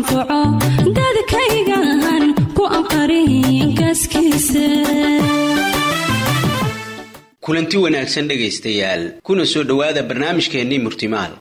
anfaco dadkaygan ku anqarin gaaskiisa kulanti wanaagsan dhegaystayaal kuna soo dhowaada barnaamijkeennii murtimaal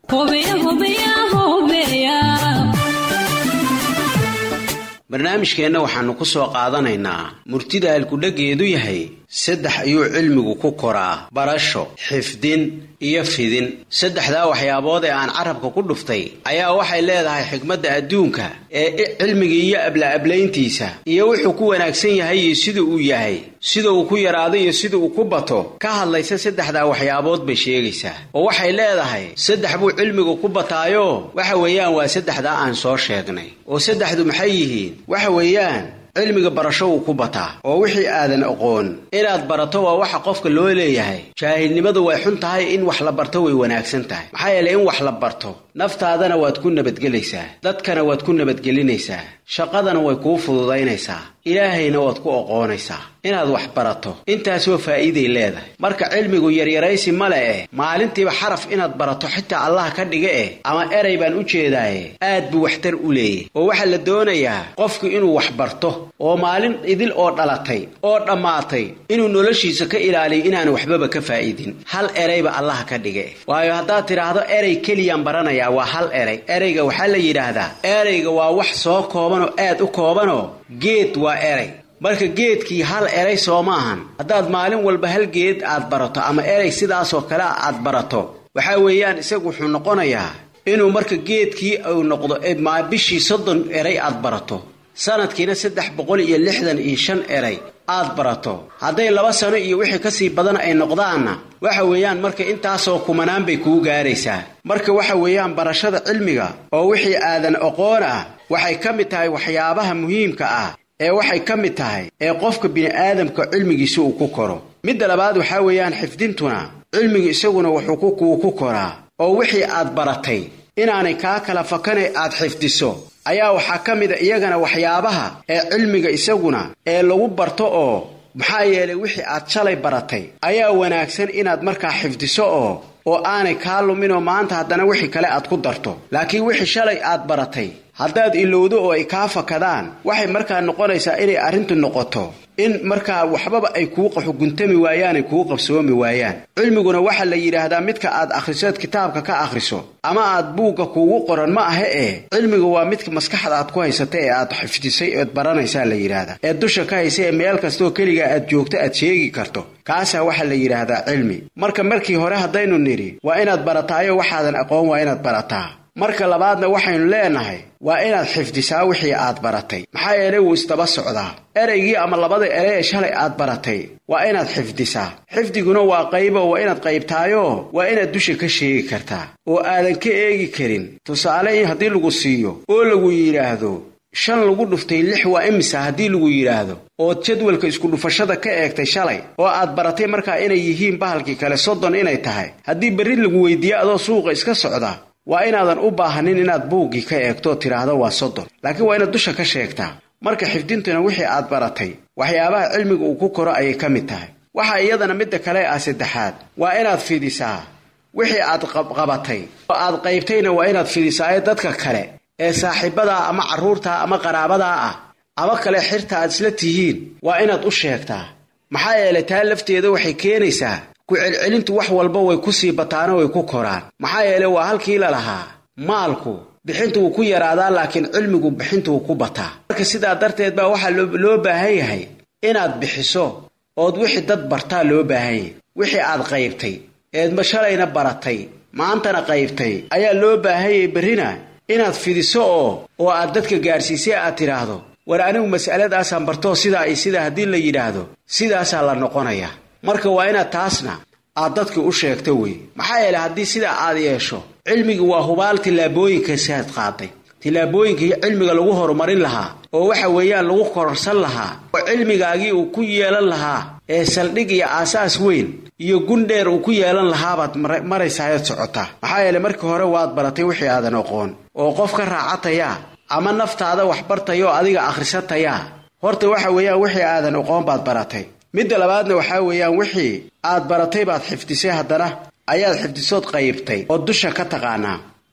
barnaamijkeenna waxaannu ku soo qaadanaynaa murtida halkudheggeedu yahay saddex ayuu cilmigu ku koraa barasho xifdin iyo fidin saddexdaa waxyaabood ee aan carabka ku dhuftay ayaa waxay leedahay xigmadda adduunka ee cilmiga iyo abla-ablayntiisa iyo wuxuu ku wanaagsan yahay iyo sida uu yahay sida uu ku yaraado iyo sida uu ku bato ka hadlaysa saddexdaa waxyaabood bay sheegaysaa oo waxay leedahay saddex buu cilmigu ku bataayo waxa weeyaan waa saddexdaa aan soo sheegnay oo saddexdu maxay yihiin waxa weeyaan cilmiga barasho wuu ku bataa oo wixii aadan aqoon inaad barato waa waxa qofka loo leeyahay jaahilnimadu way xun tahay in wax la barto way wanaagsan tahay maxaa yeelay in wax la barto naftaadana waad ku nabadgelaysaa dadkana waad ku nabadgelinaysaa shaqadana way kuu fududaynaysaa ilaahayna waad ku oqoonaysaa inaad wax barato intaasoo faa'iiday leedahay marka cilmigu yaryaraysi male eh maalintiiba xaraf inaad barato xitaa allah ka dhiga eh ama erey baan u jeedaaye aad buu waxtar u leeyay oo waxaa la doonayaa qofku inuu wax barto oo maalin idil oo dhalatay oo dhammaatay inuu noloshiisa ka ilaaliyo inaanu waxbaba ka faa'idin hal ereyba allah ka dhiga eh waayo haddaad tidhaahdo erey keliyaan baranayaa waa hal erey ereyga waxaa la yidhaahdaa ereyga waa wax soo koobanoo aad u koobanoo geed waa erey marka geedkii hal erey soo maahan haddaad maalin walba hal geed aad barato ama erey sidaasoo kale aad barato waxaa weeyaan isagu wuxuu noqonayaa inuu marka geedkii uu noqdo bishii soddon erey aad barato sanadkiina saddex boqol iyo lixdan iyo shan erey aad barato hadday laba sano iyo wixii kasii badan ay noqdaanna waxa weeyaan marka intaasoo kumanaan bay kuu gaaraysaa marka waxa weeyaan barashada cilmiga oo wixii aadan aqoon ah waxay ka mid tahay waxyaabaha muhiimka ah ee waxay ka mid tahay ee qofka bini'aadamka cilmigiisa uu ku koro midda labaad waxaa weeyaan xifdintuna cilmigu isaguna wuxuu kuu ku koraa oo wixii aad baratay inaanay kaa kala fakane aad xifdiso ayaa waxaa ka mid a iyagana waxyaabaha ee cilmiga isaguna ee lagu barto oo maxaa yeelay wixii aad shalay baratay ayaa wanaagsan inaad markaa xifdiso oo oo aanay kaa luminoo maanta haddana wixii kale aad ku darto laakiin wixii shalay aad baratay haddaad ilowdo oo ay kaa fakadaan waxay markaa noqonaysaa inay arrintu noqoto in markaa waxbaba ay kuu xuguntami waayaan ay kuu qabsoomi waayaan cilmiguna waxaa la yidhaahdaa midka aad akhrisood kitaabka ka akhriso ama aad buugga kuugu qoran ma aha ee cilmigu waa midka maskaxda aad ku haysata ee aad xifdisay ood baranaysaa la yidhaahdaa ee dusha ka haysa ee meel kastooo keligaa aad joogto aad sheegi karto kaasaa waxaa la yidhaahdaa cilmi marka markii hore haddaynu nidhi waa inaad barataayo waxaadan aqoon waa inaad barataa marka labaadna waxaynu leenahay waa inaad xifdisaa wixii aad baratay maxaa yeelay wuu isdaba socdaa ereygii ama labada erey ee shalay aad baratay waa inaad xifdisaa xifdiguna waa qaybo waa inaad qaybtaayoo waa inaad dusha ka sheegi kartaa oo aadan ka eegi karin tusaale in haddii lagu siiyo oo lagu yidhaahdo shan lagu dhuftay lix waa imisa haddii lagu yidhaahdo ood jadwalka iskudhufashada ka eegtay shalay oo aad baratay markaa inay yihiin bahalkii kale soddon inay tahay haddii berri lagu weydiiye adoo suuqa iska socda waa inaadan u baahanin inaad buuggii ka eegto tidhaahdo waa soddon laakiin waa inaad dusha ka sheegtaa marka xifdintuna wixii aad baratay waxyaabaha cilmiga uu ku koro ayay ka mid tahay waxaa iyadana midda kale ah saddexaad waa inaad fidisaa wixii aad qabatay oo aad qaybtayna waa inaad fidisaa ee dadka kale ee saaxiibadaa ama carruurtaa ama qaraabadaa ah ama kale xirta aad isla tihiin waa inaad u sheegtaa maxaa yeelay taa lafteeda waxay keenaysaa ku celcelintu wax walba way ku sii bataano way ku koraan maxaa yeelay waa halkii la lahaa maalku bixintu wuu ku yaraadaa laakiin cilmigu bixintu wuu ku bataa marka sidaa darteed baa waxaa loo baahan yahay inaad bixiso ood wixii dad bartaa loo baahan yahay wixii aad qaybtay eedma shalayna baratay maantana qaybtay ayaa loo baahan yahay berrina inaad fidiso oo oo aad dadka gaarsiisay aad tidhaahdo war anigu mas'aladaasaan bartoo sidaa iyo sidaa haddii la yidhaahdo sidaasaa la noqonayaa marka waa inaad taasna aad dadka u sheegto wey maxaa yeelay haddii sidaa aad yeesho cilmigi waa hubaal tillaabooyinkasaad qaaday tillaabooyinkii cilmiga lagu horumarin lahaa oo waxa weeyaan lagu kororsan lahaa oo cilmigaagii uu ku yeelan lahaa ee saldhig iyo aasaas weyn iyo gundheer uu ku yeelan lahaabaad maraysaayad socotaa maxaa yeelay markii hore waad baratay wixii aadan aqoon oo qof ka raacatayaa ama naftaada wax bartayoo adiga akhrisatayaa horta waxa weeyaan wixii aadan aqoon baad baratay midda labaadna waxaa weeyaan wixii aad baratay baad xifdisay haddana ayaad xifdisood qaybtay oo dusha ka taqaanaa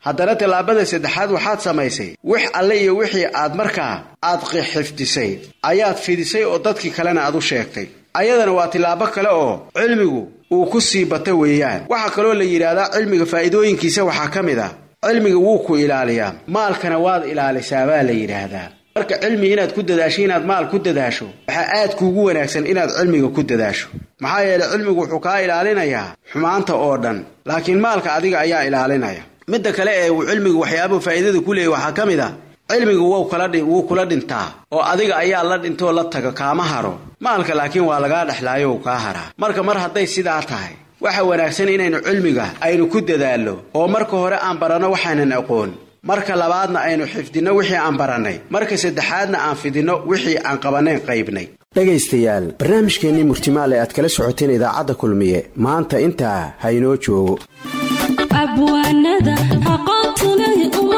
haddana tallaabada saddexaad waxaad samaysay wix alle iyo wixii aad markaa aad xifdisay ayaad fidisay oo dadkii kalena aad u sheegtay ayadana waa tillaabo kale oo cilmigu uu ku sii bata weeyaan waxaa kaloo la yidhaahdaa cilmiga faa'iidooyinkiisa waxaa ka mid ah cilmiga wuu ku ilaaliyaa maalkana waad ilaalisaa baa la yidhaahdaa marka cilmi inaad ku dadaasho inaad maal ku dadaasho waxaa aad kuugu wanaagsan inaad cilmiga ku dadaasho maxaa yeeley cilmigu wuxuu kaa ilaalinayaa xumaanta oo dhan laakiin maalka adiga ayaa ilaalinaya midda kale ee uu cilmigu waxyaabuhu faa'iidada ku leeyay waxaa ka mid ah cilmigu wuu kula dhintaa oo adiga ayaa la dhintoo la taga kaama haro maalka laakiin waa lagaa dhexlaayo uu kaa haraa marka mar hadday sidaa tahay waxa wanaagsan inaynu cilmiga aynu ku dadaallo oo marka hore aan baranno waxaanan aqoon marka labaadna aynu xifdinno wixii aan barannay marka saddexaadna aan fidinno wixii aan qabanayn qaybnay dhegaystayaal barnaamijkeennii murtimaale aad kala socoteen idaacadda kulmiye maanta intaa ha inoo joogo abwaanada aqoontu leh